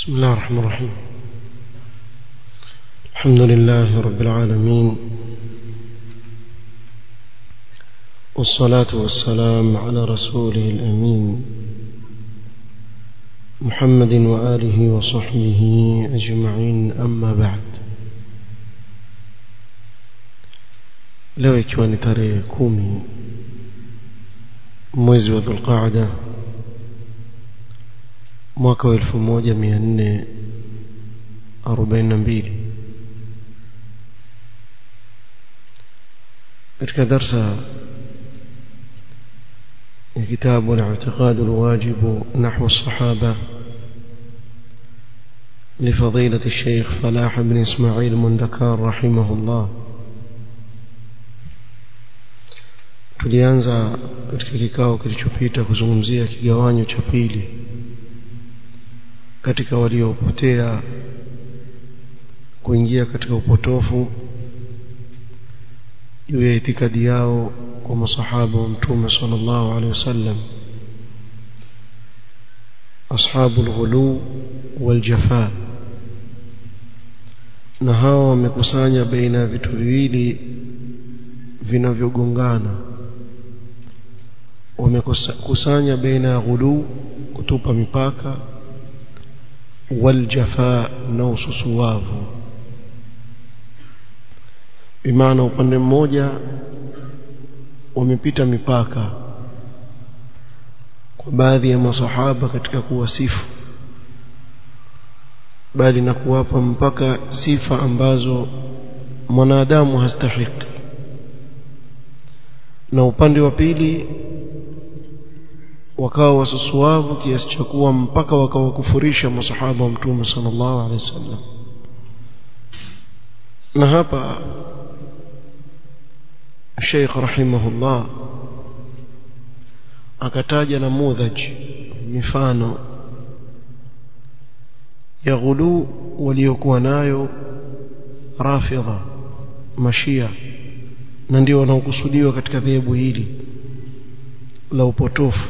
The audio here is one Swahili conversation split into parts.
بسم الله الرحمن الرحيم الحمد لله رب العالمين والصلاة والسلام على رسوله الأمين محمد وآله وصحبه أجمعين أما بعد leo ikiwa ni tarehe kumi mwezi wa dhulqaada mwaka wa elfu moja mia nne arobaini na mbili katika darsa ya kitabu الاعتقاد الواجب نحو الصحابة لفضيلة الشيخ فلاح بن إسماعيل مندكار رحمه الله tulianza katika kikao kilichopita kuzungumzia kigawanyo cha pili katika waliopotea kuingia katika upotofu juu ya itikadi yao kwa masahaba wa mtume sallallahu alaihi wasallam ashabu alghulu waljafa na hawa wamekusanya baina ya vitu viwili vinavyogongana wamekusanya baina ya ghulu kutupa mipaka waljafa na ususuwavu bimaana upande mmoja wamepita mipaka kwa baadhi ya masahaba katika kuwasifu bali na kuwapa mpaka sifa ambazo mwanadamu hastahiki na upande wa pili wakawa wasusuavu kiasi cha kuwa mpaka wakawakufurisha masahaba wa mtume sallallahu alaihi wasallam na hapa Sheikh rahimahullah akataja namudhaj mifano ya ghulu waliokuwa nayo rafidha mashia na ndio wanaokusudiwa katika dhehebu hili la upotofu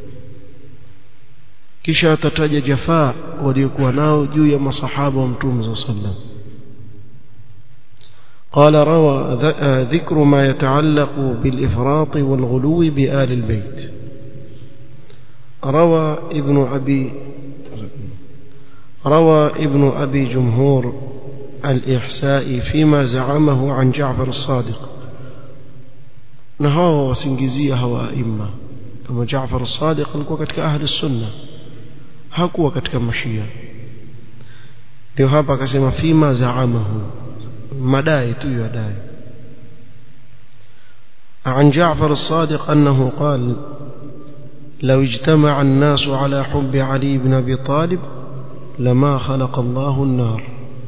kisha atataja jafaa waliokuwa nao juu ya masahaba wa mtume صلى الله عليه وسلم قال روى ذكر ما يتعلق بالإفراط والغلو بآل البيت روى ابن أبي روى ابن أبي جمهور الإحساء فيما زعمه عن جعفر الصادق نهاه وسنجزيه هو أئمة كما جعفر الصادق alikuwa katika ahli sunna hakuwa katika mashia ndio hapa akasema fima zaamahu madai tu yadai عن جعفر الصادق أنه قال لو اجتمع الناس على حب علي بن أبي طالب لما خلق الله النار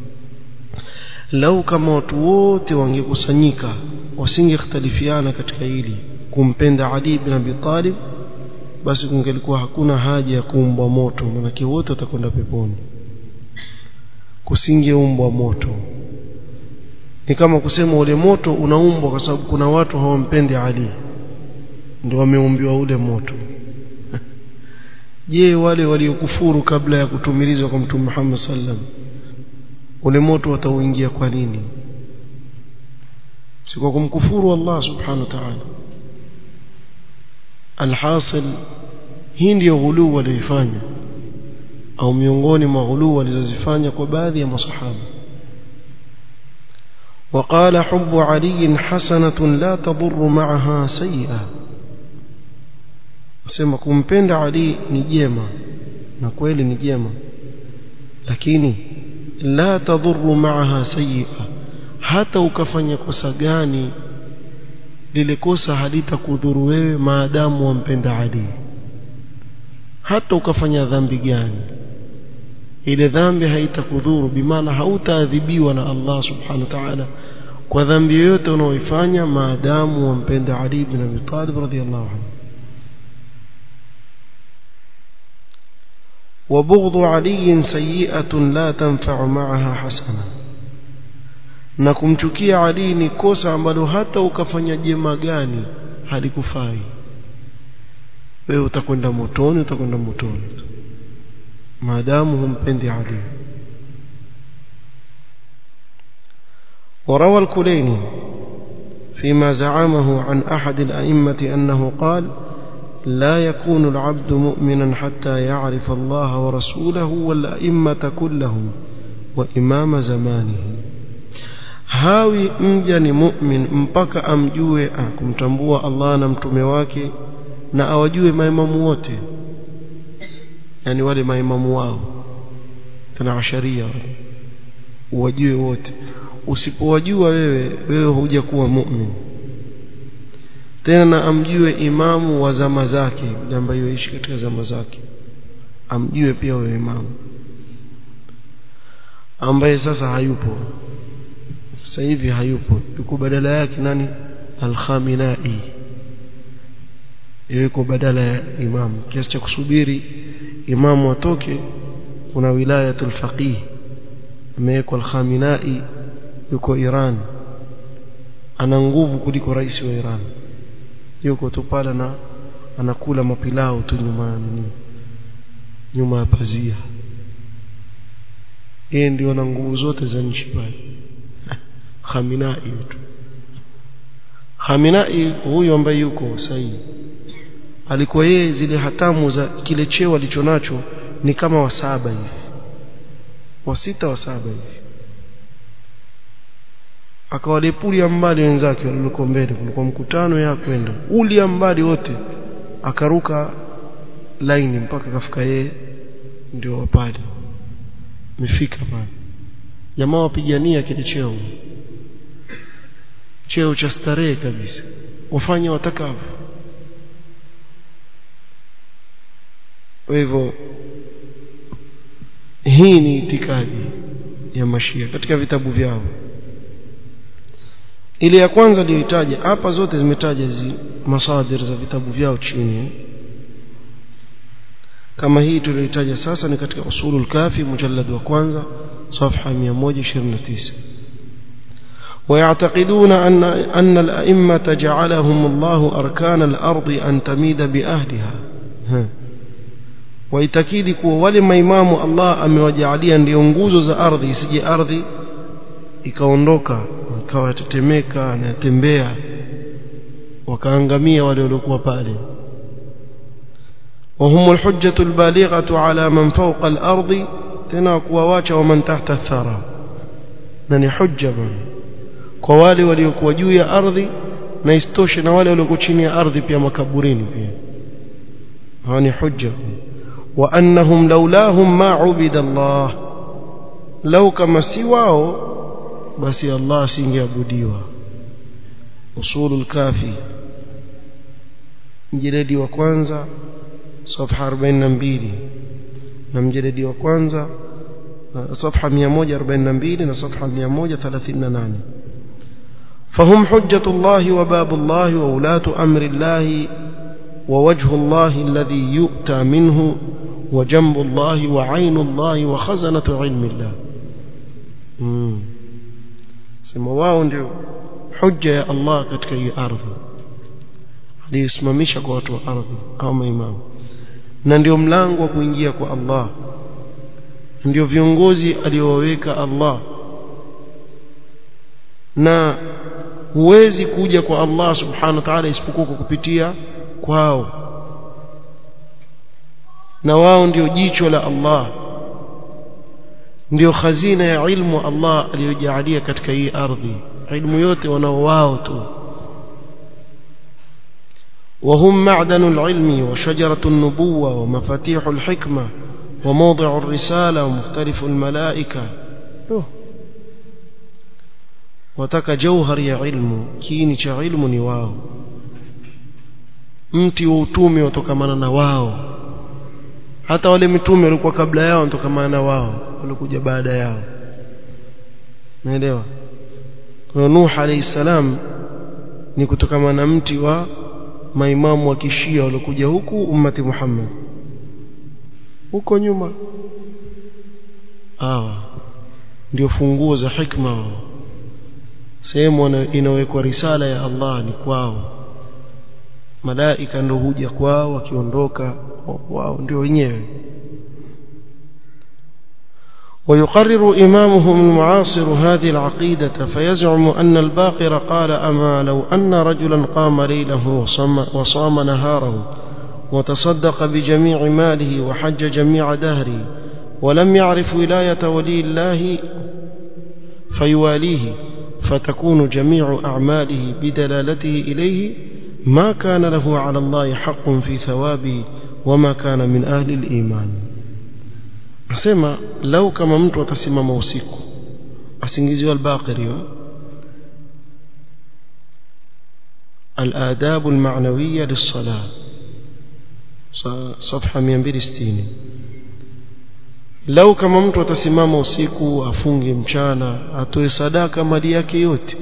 لو كما وتوت wangekusanyika wasingekhtalifiana katika hili kumpenda Ali ibn Abi Talib basi kungelikuwa hakuna haja ya kuumbwa moto manake wote watakwenda peponi kusingeumbwa moto ni kama kusema ule moto unaumbwa kwa sababu kuna watu hawampendi Ali ndio wameumbiwa ule moto je wale waliokufuru kabla ya kutumilizwa kwa mtume Muhammad sallam ule moto watauingia kwa nini si kwa kumkufuru Allah subhanahu wa ta'ala alhasil hii ndiyo ghuluu walioifanya au miongoni mwa ghuluu walizozifanya kwa baadhi ya masahaba وقال حب علي حسنة لا تضر معها سيئة asema kumpenda Ali ni jema na kweli ni jema lakini la tadhuru maaha sayyi'a hata ukafanya kosa gani lile kosa halitakudhuru wewe maadamu wampenda Ali hata ukafanya dhambi gani ile dhambi haitakudhuru bimaana hautaadhibiwa na Allah subhanahu wa ta'ala kwa dhambi yoyote unaoifanya maadamu wampenda Ali ibn Abi Talib radhiyallahu anhu وبغض علي سيئة لا تنفع معها حسنة na kumchukia Ali ni kosa ambalo hata ukafanya jema gani halikufai wewe utakwenda motoni utakwenda motoni maadamu humpendi Ali وروى الكليني فيما زعمه عن أحد الأئمة أنه قال لا يكون العبد مؤمنا حتى يعرف الله ورسوله والأئمة كلهم وإمام زمانه hawi mja ni mu'min mpaka amjue kumtambua Allah na mtume wake na awajue maimamu wote yani wale maimamu wao tena asharia wale uwajue wote usipowajua wewe wewe huja kuwa mu'min tena na amjue imamu wa zama zake yule ambaye yuishi katika zama zake amjue pia huyo imamu ambaye sasa hayupo sasa hivi hayupo yuko badala yake nani al-Khaminai yuko badala ya imamu kiasi cha kusubiri imamu atoke kuna wilayatul faqih amewekwa al-Khaminai yuko Iran ana nguvu kuliko rais wa Iran yuko tu pale na anakula mapilau tu nyuma nini nyuma ya pazia yeye ndio ana nguvu zote za nchi pale Khamenei tu Khamenei huyu ambaye yuko sahihi alikuwa yeye zile hatamu za kile cheo alichonacho ni kama wa saba hivi wa sita wa saba hivi akawalepulia mbali wenzake walikuwa mbele kulikuwa mkutano ya kwenda ulia mbali wote akaruka laini mpaka kafika yeye ndio pale mefika pale jamaa wapigania kile cheo cheo cha starehe kabisa wafanye watakavyo kwa hivyo hii ni itikadi ya mashia katika vitabu vyao ile ya kwanza aliyoitaja hapa zote zimetaja hizi masadir za vitabu vyao chini kama hii tuliyoitaja sasa ni katika usulul kafi mujallad wa kwanza صفحه 129 ويعتقدون أن أن الأئمة جعلهم الله أركان الأرض أن تميد بأهلها waitakidi kuwa wale maimamu Allah amewajalia ndio nguzo za ardhi isije ardhi ikaondoka ikawa tetemeka na tembea wakaangamia wale waliokuwa pale وهم الحجة البالغة على من فوق الأرض tena kuwawacha waman tahta athara na ni hujja bwana kwa wale waliokuwa juu ya ardhi na istoshe na wale waliokuwa chini ya ardhi pia makaburini pia hawa ni hujja wa annahum laulahum ma ubida Allah lau kama si wao basi Allah asingeabudiwa usulul kafi mjeledi wa kwanza صفحه 42 na mjeledi wa kwanza صفحه 142 na صفحه 138 فهم حجة الله وباب الله وولاة أمر الله ووجه الله الذي يؤتى منه وجنب الله وعين الله وخزنة علم الله sema wao ndio hujja ya Allah katika hii ardhi aliyesimamisha kwa watu wa ardhi au maimamu na ndio mlango wa kuingia kwa Allah ndio viongozi aliowaweka Allah na huwezi kuja kwa Allah subhanahu wa ta'ala isipokuwa kwa kupitia kwao na wao ndio jicho la Allah ndio khazina ya ilmu Allah aliyojalia katika hii ardhi ilmu yote wanao wao tu وهم معدن العلم وشجرة النبوة ومفاتيح الحكمة وموضع الرسالة ومختلف الملائكة wataka jauhari ya ilmu kiini cha ilmu ni wao mti wa utume watokamana na wao hata wale mitume walikuwa kabla yao watokamana na wao walikuja baada yao naelewa kwa Nuh alayhi salam ni kutokamana na mti wa maimamu wa kishia waliokuja huku ummati Muhammad huko nyuma hawa ndio funguo za hikma wao sehemu inawekwa risala ya Allah ni kwao malaika ndio huja kwao wakiondoka wao ndio wenyewe ويقرر إمامهم المعاصر هذه العقيدة فيزعم أن الباقر قال أما لو أن رجلا قام ليله وصام, وصام نهاره وتصدق بجميع ماله وحج جميع دهره ولم يعرف ولاية ولي الله فيواليه فتكون جميع أعماله بدلالته إليه ما كان له على الله حق في ثوابه وما كان من أهل الإيمان asema lau kama mtu atasimama usiku asingiziwa albaqiri الآداب المعنوية للصلاة صفحة 260 lau kama mtu atasimama usiku afunge mchana atoe sadaka mali yake yote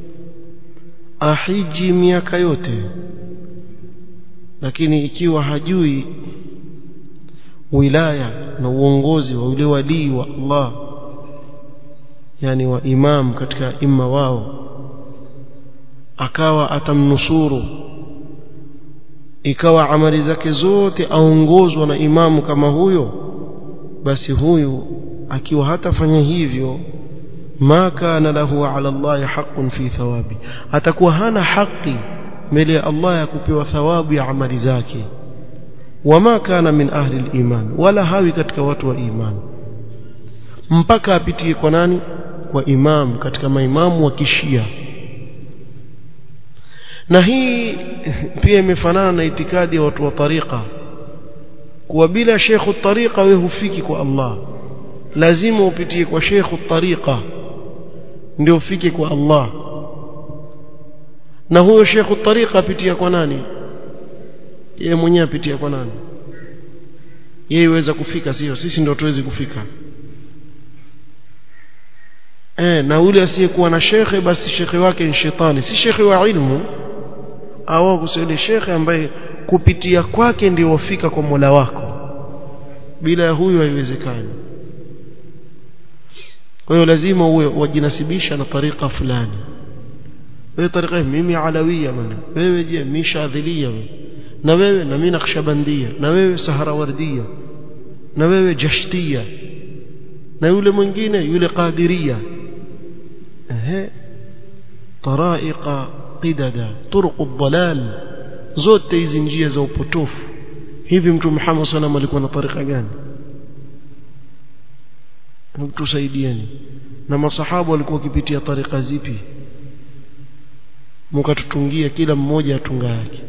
ahiji miaka yote lakini ikiwa hajui wilaya na uongozi wa yule walii wa Allah yani wa imam katika imma wao akawa atamnusuru ikawa amali zake zote aongozwa na imamu kama huyo basi huyu akiwa hatafanya hivyo ma kana lahu ala Allah haqqun fi thawabi atakuwa hana haki mbele ya Allah ya kupewa thawabu ya amali zake wama kana min ahli al-iman wala hawi katika watu wa iman mpaka apitie kwa nani kwa imam katika maimamu wa kishia na hii pia imefanana na itikadi ya watu wa tariqa kuwa bila shekhu tariqa wewe hufiki kwa Allah lazima upitie kwa shekhu tariqa ndio ufike kwa Allah na huyo shekhu tariqa apitia kwa nani yeye mwenyewe apitia kwa nani yeye iweza kufika sio sisi ndio tuwezi kufika eh na ule asiyekuwa na shekhe basi shekhe wake ni shetani si shekhe wa ilmu au kusema shekhe ambaye kupitia kwake ndio wafika kwa Mola wako bila ya huyo haiwezekani kwa hiyo lazima uwe wajinasibisha na tariqa fulani wewe tariqa mimi alawia bana wewe je mimi shadhilia na wewe na mimi nakshabandia na wewe saharawardia na wewe jashtia na yule mwingine yule qadiria ehe taraiqa qidada turuq ad-dalal zote hizi njia za upotofu hivi mtu Muhammad sallam alikuwa na tarika gani mtusaidieni na masahaba walikuwa wakipitia tarika zipi mkatutungia kila mmoja atunga yake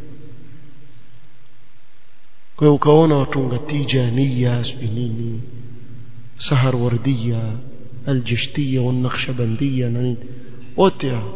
kwa hiyo ukaona watunga tijaniya nini sahar wardiya aljashtiya wanakhshabandiya na nini wote hao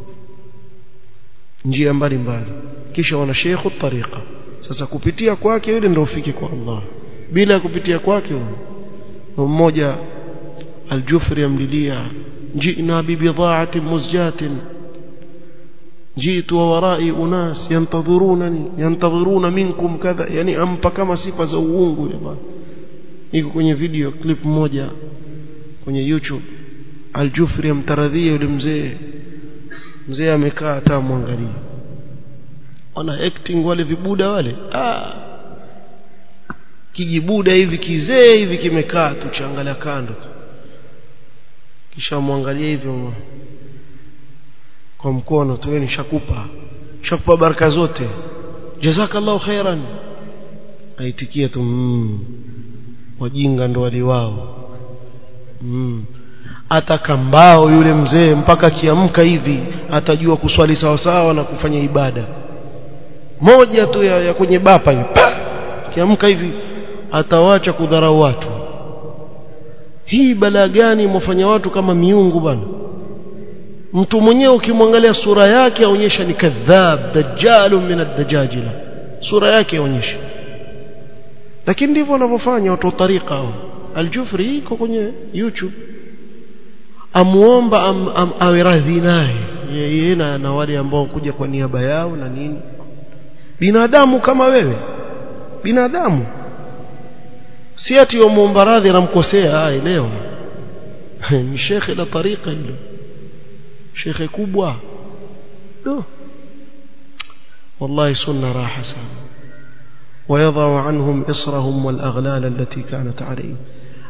njia mbalimbali kisha wana shekhu tariqa sasa kupitia kwake yule ndio ufike kwa Allah bila kupitia kwake mmoja aljufri amlilia jina bibidha'ati muzjatin jitu wa warai unas yantadhurunani yantadhuruna minkum kadha yani ampa kama sifa za uungu yule bwana iko kwenye video clip moja kwenye YouTube aljufri amtaradhia yule mzee mzee amekaa hata mwangalie wana acting wale vibuda wale ah kijibuda hivi kizee hivi kimekaa tu changalia kando tu kisha mwangalie hivyo kwa mkono tu ni shakupa shakupa baraka zote jazakallahu khairan aitikia tu mm, wajinga ndo waliwao mm. atakambao yule mzee mpaka kiamka hivi atajua kuswali sawa sawa na kufanya ibada moja tu ya, ya kwenye bapa hivi kiamka hivi atawacha kudharau watu hii balaa gani mwafanya watu kama miungu bana mtu mwenyewe ukimwangalia sura yake aonyesha ni kadhab dajjalu min ad-dajajila sura yake aonyesha lakini ndivyo wanavyofanya watu wa tariqa hao aljufri iko kwenye youtube amuomba am, am, awe radhi naye yeye na, na wale ambao kuja kwa niaba yao na nini binadamu kama wewe binadamu si ati wamuomba radhi anamkosea elewa ni shekhe la tariqa hilo shekhe kubwa do والله سنة راحة سنة ويضع عنهم إصرهم والأغلال التي كانت عليهم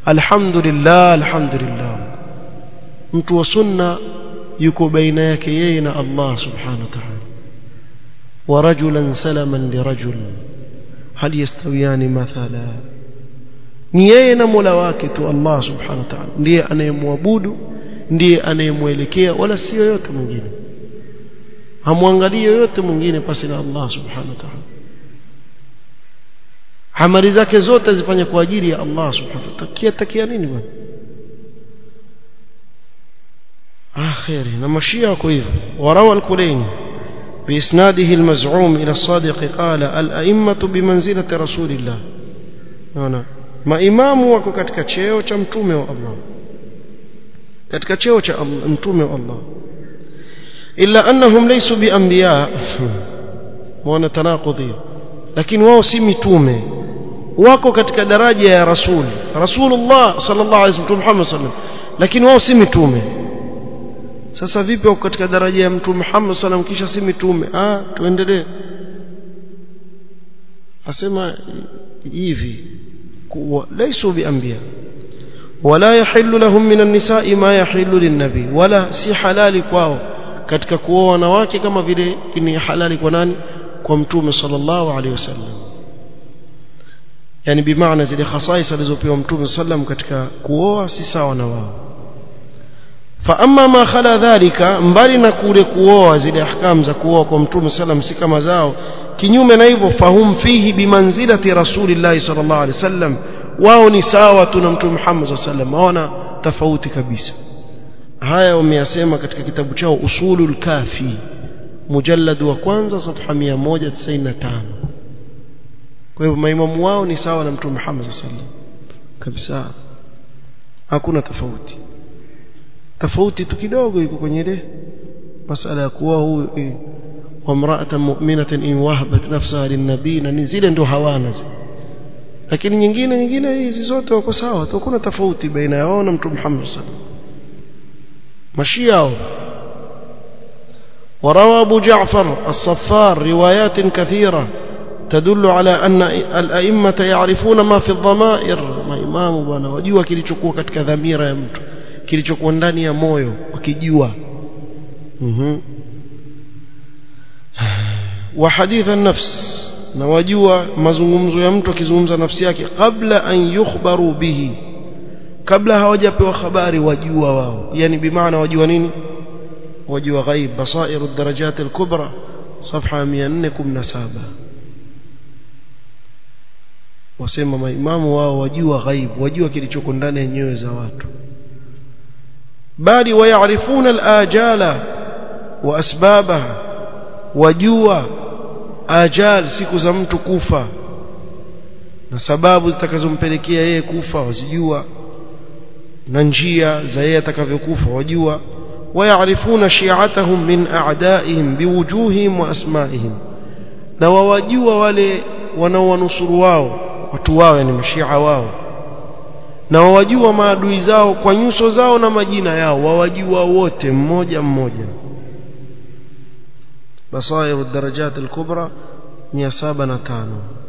alhamdulillah alhamdulillah mtu wa sunna yuko baina yake yeye na Allah subhanahu wa ta'ala wa rajulan salaman li rajul hal yastawiyani mathala ni yeye na Mola wake tu Allah subhanahu wa ta'ala ndiye anayemwabudu ndiye anayemwelekea wala si yoyote mwingine hamwangalii yoyote mwingine pasi na Allah subhanahu wa ta'ala amali zake zote zifanye kwa ajili ya Allah subhanahu wa ta'ala takia takia nini bwana آخر نمشي كيف وروى الكليني بإسناده المزعوم إلى الصادق قال الأئمة بمنزلة رسول الله هنا ما إمام wako katika cheo cha mtume wa Allah katika cheo cha mtume wa Allah illa annahum laysu bianbiya wana tanaqudhi lakini wao si mitume wako katika daraja ya rasul rasulullah sallallahu alaihi wasallam Muhammad sallallahu lakini wao si mitume sasa vipi wako katika daraja ya mtume Muhammad sallam kisha si mitume ah tuendelee asema hivi laisu bianbiya wala yahillu lahum min an-nisa'i ma yahillu lin-nabi wala si halali kwao katika kuoa wanawake kama vile ni halali kwa nani kwa mtume sallallahu alaihi wasallam yani bimaana zile khasais alizopewa mtume sallam katika kuoa si sawa na wao فاما ما خلا ذلك mbali na kule kuoa zile ahkam za kuoa kwa mtume sallam si kama zao kinyume na hivyo fahum fihi bimanzilati rasulillahi sallallahu alaihi wasallam wao ni sawa tu na mtume Muhammad sallallahu alaihi wasallam hawana tofauti kabisa haya wameyasema katika kitabu chao usulul kafi mujallad wa kwanza safha 195 kwa hivyo maimamu wao ni sawa na mtume Muhammad sallallahu alaihi wasallam kabisa hakuna tofauti tofauti tu kidogo iko kwenye ile masala ya kuwa huyu wa mra'atan mu'minatan in wahabat nafsaha lin-nabii na zile ndo hawana zile lakini nyingine nyingine hizi zote wako sawa tu kuna tofauti baina yao na mtume Muhammad sallallahu alaihi wasallam mashia وروى أبو جعفر الصفار روايات كثيرة تدل على أن الأئمة يعرفون ما في الضمائر ما إمام بنا وجوا kilichokuwa katika dhamira ya mtu kilichokuwa ndani ya moyo wakijua mhm wa hadith an-nafs na wajua mazungumzo ya mtu akizungumza nafsi yake kabla an yukhbaru bihi kabla hawajapewa habari wajua wao yani bimaana wajua nini wajua ghaib basairu darajat al-kubra صفحه 417 wasema maimamu wao wajua ghaib wajua kilichoko ndani ya nyoyo za watu bali wayarifuna al-ajala wa asbabaha wajua ajal siku za mtu kufa na sababu zitakazompelekea yeye kufa wazijua na njia za yeye atakavyokufa wajua ويعرفون شيعتهم من أعدائهم بوجوههم وأسمائهم na wawajua wale wanaowanusuru wao watu wao yani mashia wao na wawajua maadui zao kwa nyuso zao na majina yao wawajua wote mmoja mmoja basairu darajat al-kubra 705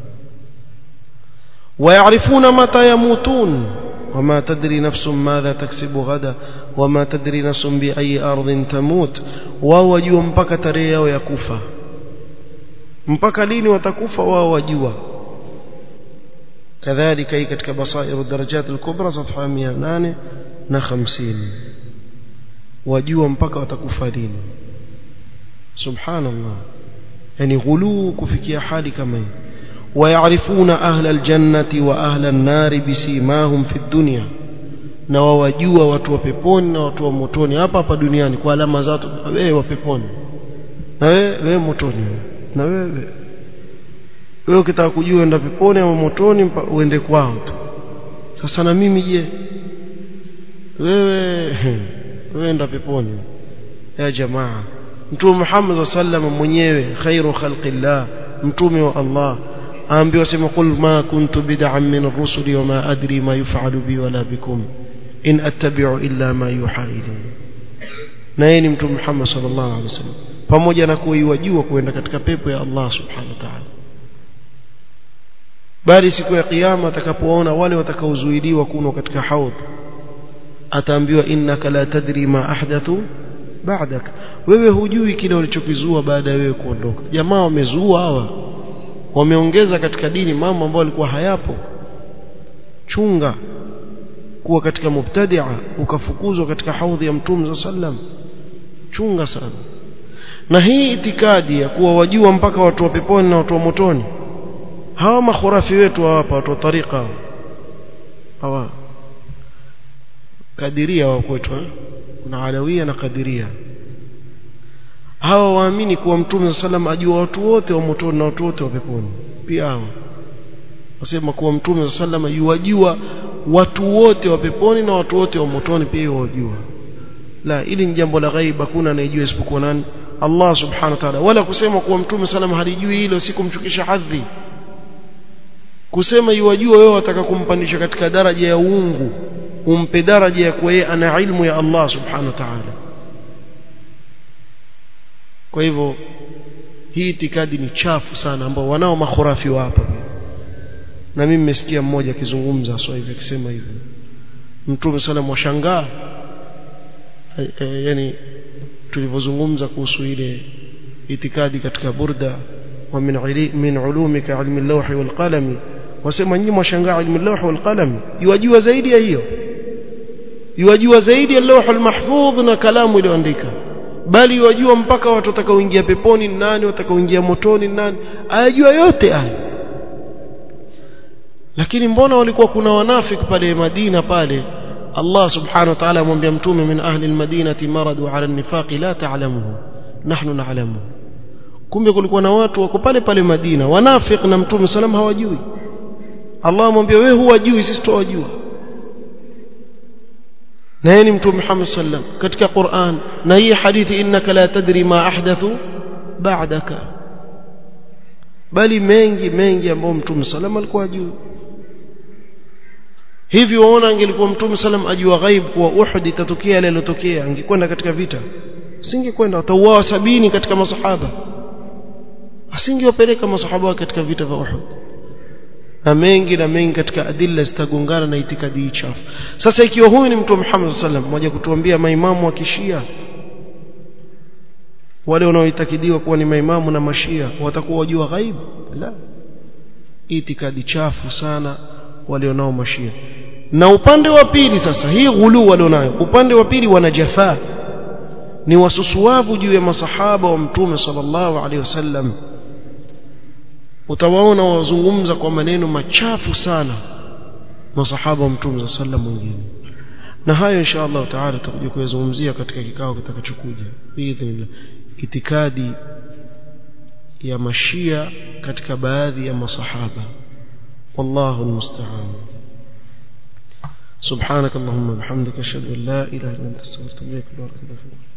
ويعرفون متى يموتون وما تدري نفس ماذا تكسب غدا وما تدري نفس بأي أرض تموت wao wajua mpaka tarehe yao ya kufa mpaka lini watakufa wao wajua kadhalika hii katika basairu darajat al-kubra safha 850 wajua mpaka watakufa lini subhanallah yani ghuluu kufikia hali kama hii ويعرفون أهل الجنة وأهل النار بسيماهم في الدنيا na wawajua watu wa peponi na watu wa motoni hapa hapa duniani kwa alama zao wewe wa peponi na wewe wewe motoni na wewe wewe ukitaka kujua enda peponi au motoni uende kwao tu sasa na mimi je wewe wewe enda peponi ya jamaa mtume Muhammad sallallahu mwenyewe khairu khalqillah mtume wa Allah aambiwa sema qul ma kuntu bid'an min ar-rusuli wa ma adri ma yuf'alu bi wala bikum in attabi'u illa ma yuha ilayhi na yeye ni mtume Muhammad sallallahu alaihi wasallam pamoja na kuiwajua kuenda katika pepo ya Allah subhanahu wa ta'ala bali siku ya kiyama atakapoona wale watakaozuiliwa kunwa katika haudh ataambiwa innaka la tadri ma ahdathu ba'dak wewe hujui kile walichokizua baada ya wewe kuondoka jamaa wamezua hawa wameongeza katika dini mambo ambayo yalikuwa hayapo chunga kuwa katika mubtadia ukafukuzwa katika haudhi ya mtume sallam chunga sana na hii itikadi ya kuwa wajua mpaka watu wa peponi na watu wa motoni hawa makhurafi wetu hapa watu wa tariqa hawa kadiria wa kwetu kuna alawia na kadiria hawa waamini kuwa mtume sallam ajua watu wote wa motoni na watu wote wa peponi pia hawa wasema kuwa mtume sallam yuwajua watu wote wa peponi na watu wote wa motoni pia yuwajua la ili ni jambo la ghaib hakuna anayejua isipokuwa nani Allah subhanahu wa ta'ala wala kusema kuwa mtume sallam halijui hilo si kumchukisha hadhi kusema yuwajua wewe wataka kumpandisha katika daraja ya uungu umpe daraja ya kuwa yeye ana ilmu ya Allah subhanahu wa ta'ala kwa hivyo hii itikadi ni chafu sana ambao wanao makhurafi wa hapa na mimi nimesikia mmoja akizungumza sasa hivi akisema hivyo mtume sallam washangaa yani tulivyozungumza kuhusu ile itikadi katika burda wa min min ulumika ilmi al-lawh wal qalam wasema nyinyi mwashangaa ilmu al-lawh wal qalam yajua zaidi ya hiyo yajua zaidi ya lawh al-mahfudh na kalamu iliyoandika bali wajua mpaka watu watakaoingia peponi ni nani watakaoingia motoni ni nani ayajua yote haya lakini mbona walikuwa kuna wanafiki pale Madina pale Allah subhanahu wa ta'ala amwambia mtume min ahli almadinati maradu ala an-nifaq la ta'lamuhu nahnu na'lamu kumbe kulikuwa na watu wako pale pale Madina wanafiki na mtume salam hawajui Allah amwambia wewe huwajui sisi tuwajua na yeye ni mtume Muhammad sallam katika Qur'an na hii hadithi innaka la tadri ma ahdathu ba'daka bali mengi mengi ambayo mtume sallam alikuwa ajui hivi waona angelikuwa mtume sallam ajua ghaib kuwa Uhud itatokea ile iliyotokea angekwenda katika vita asingekwenda watauawa sabini katika masahaba asingewapeleka masahaba katika vita vya Uhud na mengi na mengi katika adilla zitagongana na itikadi chafu sasa ikiwa huyu ni mtume Muhammad sallam mmoja kutuambia maimamu wa kishia wale wanaoitakidiwa kuwa ni maimamu na mashia watakuwa wajua ghaib la itikadi chafu sana walionao mashia na upande wa pili sasa hii ghulu walionayo upande wa pili wana jafaa ni wasusuavu juu ya masahaba wa mtume sallallahu alaihi wasallam utawaona wazungumza kwa maneno machafu sana masahaba wa mtume sallallahu mwingine na hayo insha Allah taala tutakuja kuyazungumzia katika kikao kitakachokuja biidhnillah itikadi ya mashia katika baadhi ya masahaba wallahu almusta'an سبحانك اللهم وبحمدك اشهد ان لا اله الا انت استغفرك واتوب اليك بارك الله فيك